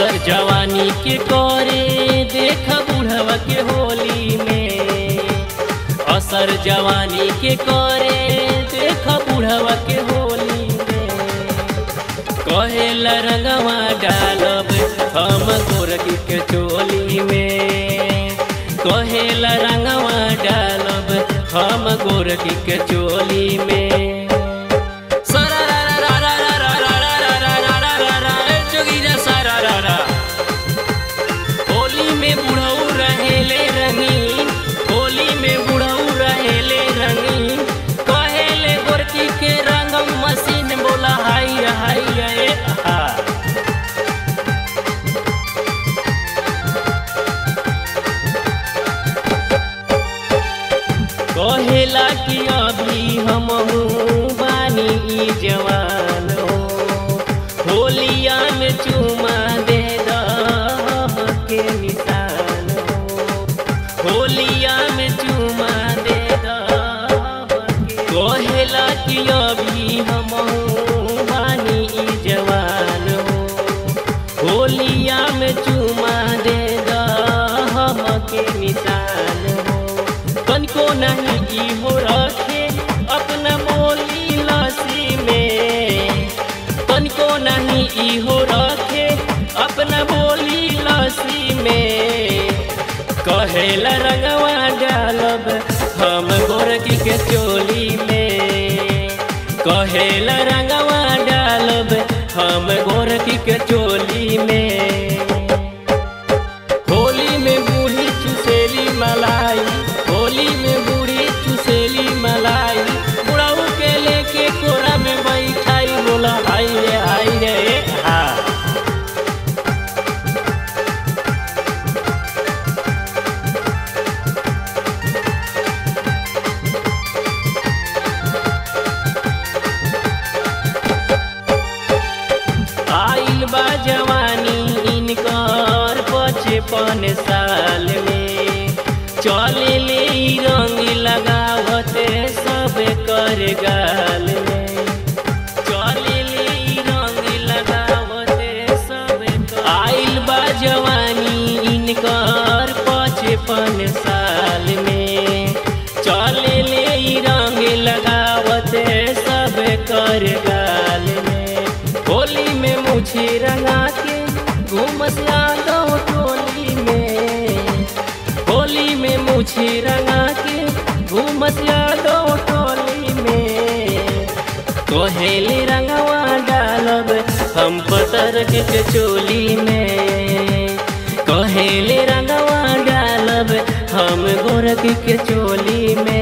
असर जवानी के करे देख बुढ़वा के होली में असर जवानी के करे देख बुढ़वा के होली में कहेल रंगवा डालब हम गोरकी के चोली में कहेल रंगवा डालब हम गोरकी के चोली में जोगिरा सारा रा रा होली में बुढ़ऊ रहेले रंगीन होली में बुढ़ऊ रहेले रंगीन कहेले गोरकी के रंगम मशीन बोला हाय हाय रे हा कहेला कि अभी हम बानी ई जवान हो होलिया में चुमा दे दम के निशान हो होलिया में चुमा दे दम के कहेला कि अभी हम बानी ई जवान हो होलिया में चुमा दे दम के निशान हो तनको नहीं ई हो रखे अपना मोली लसी में तनको नहीं ई हो रखे अपना बोली लसी में कहेला रंगवा डालब हम गोरकी के चोली में कहेला रंगवा डालब हम गोरकी के चोली में होली में बूढ़ी चुसेली मलाई होली में बूढ़ी चुसेली मलाई बुढ़ाऊ के लेके कोरा में बैठाई बोला हाय रे हाय रे हा आइल बा जवानी इनकर पचपन साल में चले ले ई रंग लगावत सब कर गाल में चले ले ई रंग लगावत सब कर आइल बा जवानी इनकर पचपन साल में चले ले ई रंग लगावत सब कर गाल में होली में मुझे रंगा के घूमस यादव टोली में होली में मुझे रंगा के घूमस यादव टोली में कोहेली रंगवा डालब हम पतर के चोली में कोहेली रंगवा डालब हम गोरख के चोली में